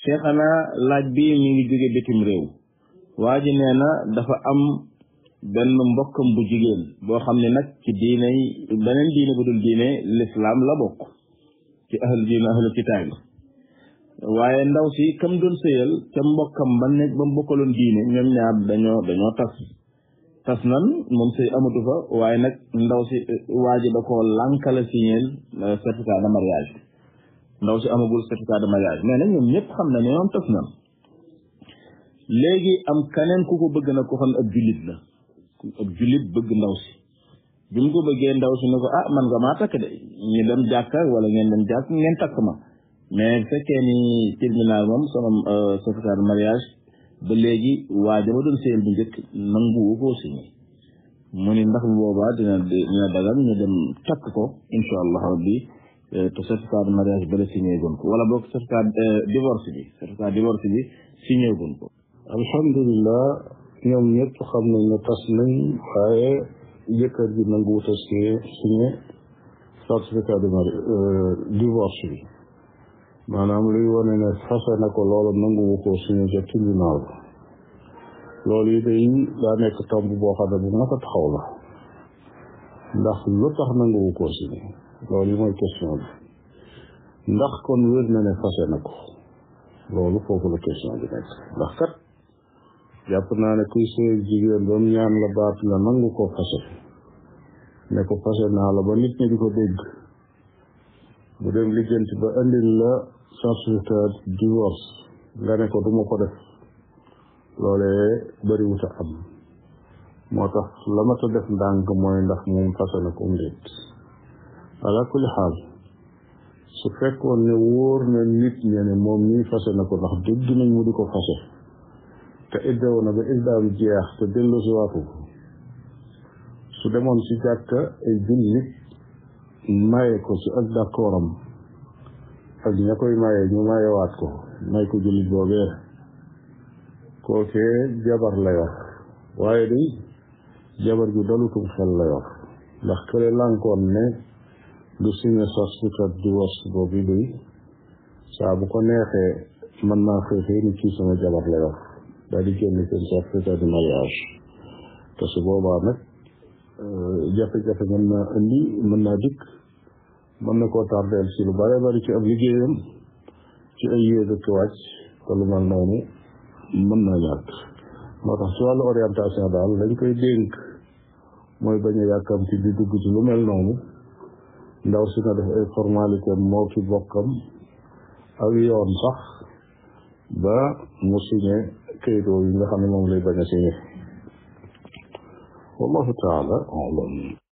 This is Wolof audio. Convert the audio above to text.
cheikhana laaj bi mi ngi jóge bitim réew waa ji nee na dafa am benn mbokkam bu jigéen boo xam ne nag ci diine beneen diine bu dul diine lislaam la bokk ci ahlu diine ahlu kitaab waaye ndaw si kam doon sëyal ca mbokkam ba nekk ba mu bokkaloon diine ñoom ñaar dañoo dañoo tas tas nan moom sëy amatu fa waaye nag ndaw si waa ji da ko lànkala signeel certificat de mariage ndaw si amagul certificat de mariage mais nag ñoom ñëpp xam na ne ñoom tas nan léegi am keneen ku ko bëgg na ko xam ab jullit la ab jullit bëgg ndaw si bi mu ko bëggee ndaw si ne ko ah man nga maa takk de ñu dem jàkka wala ngeen dem jàkk ngeen takk ma mais fekkee ni tribunal moom sama certificat de mariage ba léegi waa jama doon sëyal bu njëkk nanguwu koo signé mu ni ndax boobaa dina dina dagal ñu dem takk ko insha allah rabbi te certificat de mariage ba la signé gun ko wala boog certificat divorce bi certificat divorce bi signé gun ko alhamdulilah ñoom ñëpp xam nañ ne tas nañ waaye jëkkër ji nanguwut a signé certificat de mariage divorce bi maanaam luy wane ne fase na ko loolu nanguwu ko signé ca tribunal loolu yi day daa nekk tomb boo xam ne bu mat a taxaw la ndax lu tax nanguwu ko signé loolu yi mooy question bi ndax kon wér na ne fase na ko loolu foofu la question bi nekk ndax kat jàpp naa ne kuy sëy jigéen ba mu ñaan la baat nga nangu ko fase ne ko fase naa la ba nit ñi di ko dégg bu dem lijjanti ba andil la certificat divorce nga ne ko duma ko def loolee bariwut a am moo tax la ma ta def ndànk mooy ndax moom fase na ko ndéet ala kulli xaal su fekkoon ne wóor na nit ñe ne moom nii fase na ko ndax dégg nañ mu di ko fase te iddaw na ba iddaam jeex te dellu si waatu ko su demoon si jàkka ay jullit maye ko ci ak d'accordam ak ña koy maye ñu mayewaat ko may ko jullit boobee kookee jabar la yor waaye day jabar ju dalutum xel la yor ndax kële lànkoon ne du signé certificat divorce boobu day saa bu ko neexee mën naa xëy xëy ni kii sama jabar la yor daal di génn seen certificat de mariage te su boobaa nag jafe-jafe mën naa indi mën naa dikk mën na koo tardeel si lu bare bari ci ab liggéeyam ci ay yéeg ak wàcc te lu mel noonu mën naa ñàkk moo tax ci wàllu orientation daal lañ koy dénk mooy bañ a yàkkamti di dugg ci lu mel noonu ndaw si na def ay formalité moo ki bokkam ak yoon sax ba mu signé kayitoo yi nga xam ne moom lay bañ a signé wallahu taala alam